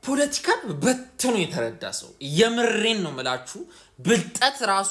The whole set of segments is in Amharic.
ፖለቲካን በትኖ የተረዳ ሰው የምሬን ነው ምላችሁ። ብልጠት ራሱ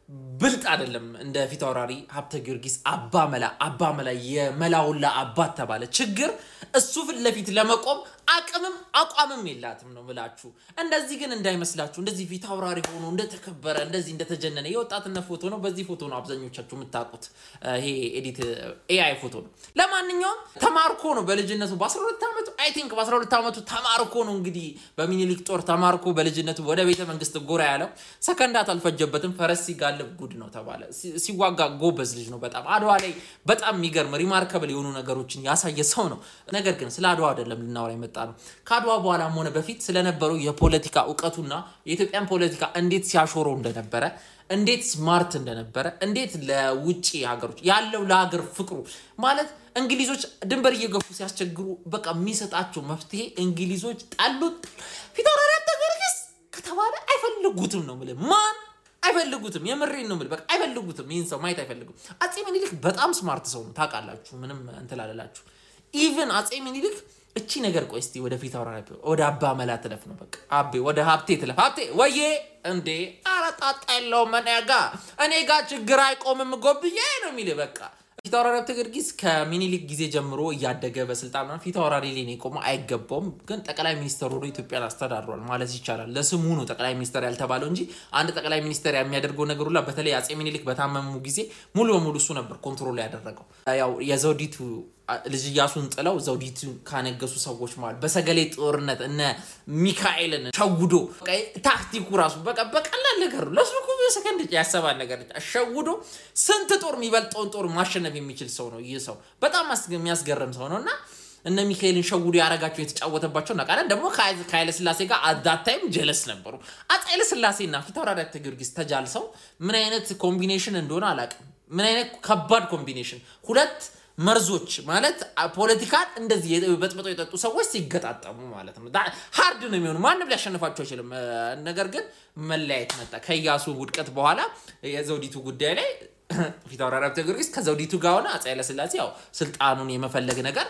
ብልጥ አይደለም። እንደ ፊት አውራሪ ሀብተ ጊዮርጊስ አባ መላ አባ መላ የመላውላ አባት ተባለ። ችግር እሱ ፊት ለፊት ለመቆም አቅምም አቋምም የላትም ነው ምላችሁ። እንደዚህ ግን እንዳይመስላችሁ እንደዚህ ፊት አውራሪ ሆኖ እንደተከበረ እንደዚህ እንደተጀነነ የወጣትነት ፎቶ ነው። በዚህ ፎቶ ነው አብዛኞቻችሁ የምታውቁት። ይሄ ኤዲት ኤአይ ፎቶ ነው። ለማንኛውም ተማርኮ ነው በልጅነቱ በ12 ዓመቱ አይ ቲንክ በ12 ዓመቱ ተማርኮ ነው እንግዲህ በሚኒሊክ ጦር ተማርኮ በልጅነቱ ወደ ቤተ መንግስት ጎራ ያለው ሰከንዳት አልፈጀበትም። ፈረስ ሲጋልብ ጉድ ነው ተባለ። ሲዋጋ ጎበዝ ልጅ ነው በጣም አድዋ ላይ በጣም የሚገርም ሪማርከብል የሆኑ ነገሮችን ያሳየ ሰው ነው። ነገር ግን ስለ አድዋ አይደለም ልናወራ የመጣ ነው። ከአድዋ በኋላም ሆነ በፊት ስለነበረው የፖለቲካ እውቀቱና የኢትዮጵያን ፖለቲካ እንዴት ሲያሾረው እንደነበረ እንዴት ስማርት እንደነበረ እንዴት ለውጭ ሀገሮች ያለው ለሀገር ፍቅሩ ማለት እንግሊዞች ድንበር እየገፉ ሲያስቸግሩ በቃ የሚሰጣቸው መፍትሄ እንግሊዞች ጣሉት። ፊታውራሪ ሀብተ ጊዮርጊስ ከተባለ አይፈልጉትም ነው የምልህ ማን አይፈልጉትም። የምሬን ነው የምልህ በቃ አይፈልጉትም። ይህን ሰው ማየት አይፈልጉም። አፄ ምኒልክ በጣም ስማርት ሰው ነው ታውቃላችሁ። ምንም እንትን አልላችሁ። ኢቨን አፄ ምኒልክ እቺ ነገር ቆይ እስቲ ወደ ፊት አውራ ወደ አባ መላ ትለፍ ነው በቃ አቤ ወደ ሀብቴ ትለፍ። ሀብቴ ወዬ እንዴ ኧረ ጣጣ የለውም እኔ ጋ እኔ ጋ ችግር አይቆምም ጎብዬ ነው የሚል በቃ ፊት አውራሪ ሀብተ ጊዮርጊስ ከሚኒሊክ ጊዜ ጀምሮ እያደገ በስልጣን ፊት አውራሪ ላይ ነው የቆመው። አይገባውም፣ ግን ጠቅላይ ሚኒስተር ሆኖ ኢትዮጵያን አስተዳድሯል ማለት ይቻላል። ለስሙ ነው ጠቅላይ ሚኒስተር ያልተባለው እንጂ አንድ ጠቅላይ ሚኒስተር የሚያደርገው ነገር ሁላ በተለይ አፄ ሚኒሊክ በታመሙ ጊዜ ሙሉ በሙሉ እሱ ነበር ኮንትሮል ያደረገው። ያው የዘውዲቱ ልጅ እያሱን ጥለው ዘውዲቱ ካነገሱ ሰዎች ማለት በሰገሌ ጦርነት እነ ሚካኤልን ሸውዶ ታክቲኩ ራሱ በቃ በቀላል ነገር ነው። ለሱ ሰከንድ ያሰባል ነገር ሸውዶ ስንት ጦር የሚበልጠውን ጦር ማሸነፍ የሚችል ሰው ነው። ይህ ሰው በጣም የሚያስገርም ሰው ነው እና እነ ሚካኤልን ሸውዶ ያረጋቸው የተጫወተባቸው እናውቃለን። ደግሞ ከኃይለ ስላሴ ጋር አዳታይም ጀለስ ነበሩ። አፄ ኃይለ ስላሴና ፊታውራሪ ሀብተ ጊዮርጊስ ተጃልሰው ምን አይነት ኮምቢኔሽን እንደሆነ አላውቅም። ምን አይነት ከባድ ኮምቢኔሽን ሁለት መርዞች ማለት ፖለቲካን እንደዚህ በጥብጠው የጠጡ ሰዎች ሲገጣጠሙ ማለት ነው። ሀርድ ነው የሚሆኑ ማንም ሊያሸንፋቸው አይችልም። ነገር ግን መለያየት መጣ። ከኢያሱ ውድቀት በኋላ የዘውዲቱ ጉዳይ ላይ ፊታውራሪ ሀብተ ጊዮርጊስ ከዘውዲቱ ጋር ሆነ አፄ ኃይለሥላሴ ያው ስልጣኑን የመፈለግ ነገር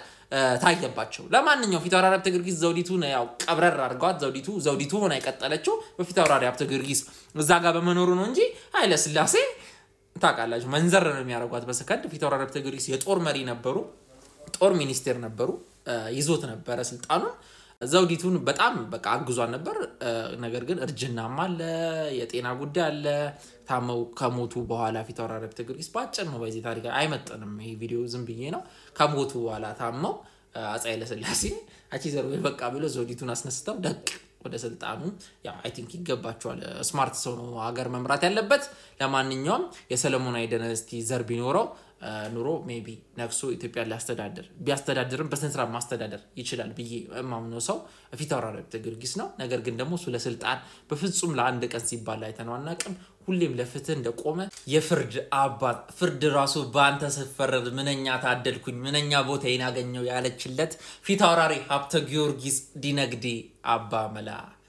ታየባቸው። ለማንኛውም ፊታውራሪ ሀብተ ጊዮርጊስ ዘውዲቱን ያው ቀብረር አድርገዋት ዘውዲቱ ዘውዲቱ ሆና የቀጠለችው በፊታውራሪ ሀብተ ጊዮርጊስ እዛ ጋር በመኖሩ ነው እንጂ ኃይለሥላሴ ታውቃላችሁ መንዘር ነው የሚያደርጓት በሰከንድ። ፊታውራሪ ሀብተ ጊዮርጊስ የጦር መሪ ነበሩ፣ ጦር ሚኒስቴር ነበሩ፣ ይዞት ነበረ ስልጣኑን። ዘውዲቱን በጣም በቃ አግዟን ነበር። ነገር ግን እርጅናም አለ፣ የጤና ጉዳይ አለ። ታመው ከሞቱ በኋላ ፊታውራሪ ሀብተ ጊዮርጊስ በአጭር ነው በዚህ ታሪክ አይመጥንም። ይሄ ቪዲዮ ዝም ብዬ ነው። ከሞቱ በኋላ ታመው አፄ ኃይለሥላሴ አቺ ዘር በቃ ብሎ ዘውዲቱን አስነስተው ደቅ ወደ ስልጣኑ ያው አይ ቲንክ ይገባቸዋል። ስማርት ሰው ነው ሀገር መምራት ያለበት። ለማንኛውም የሰለሞናዊ ዳይነስቲ ዘር ቢኖረው ኑሮ ሜቢ ነግሶ ኢትዮጵያ ሊያስተዳድር ቢያስተዳድርም በስነስርዓት ማስተዳደር ይችላል ብዬ የማምነው ሰው ፊታውራሪ ሀብተ ጊዮርጊስ ነው። ነገር ግን ደግሞ እሱ ለስልጣን በፍጹም ለአንድ ቀን ሲባል አይተነው አናውቅም። ሁሌም ለፍትህ እንደቆመ የፍርድ አባት ፍርድ ራሱ በአንተ ስፈረድ ምንኛ ታደልኩኝ ምንኛ ቦታዬን አገኘው ያለችለት ፊታውራሪ ሀብተ ጊዮርጊስ ዲነግዴ አባ መላ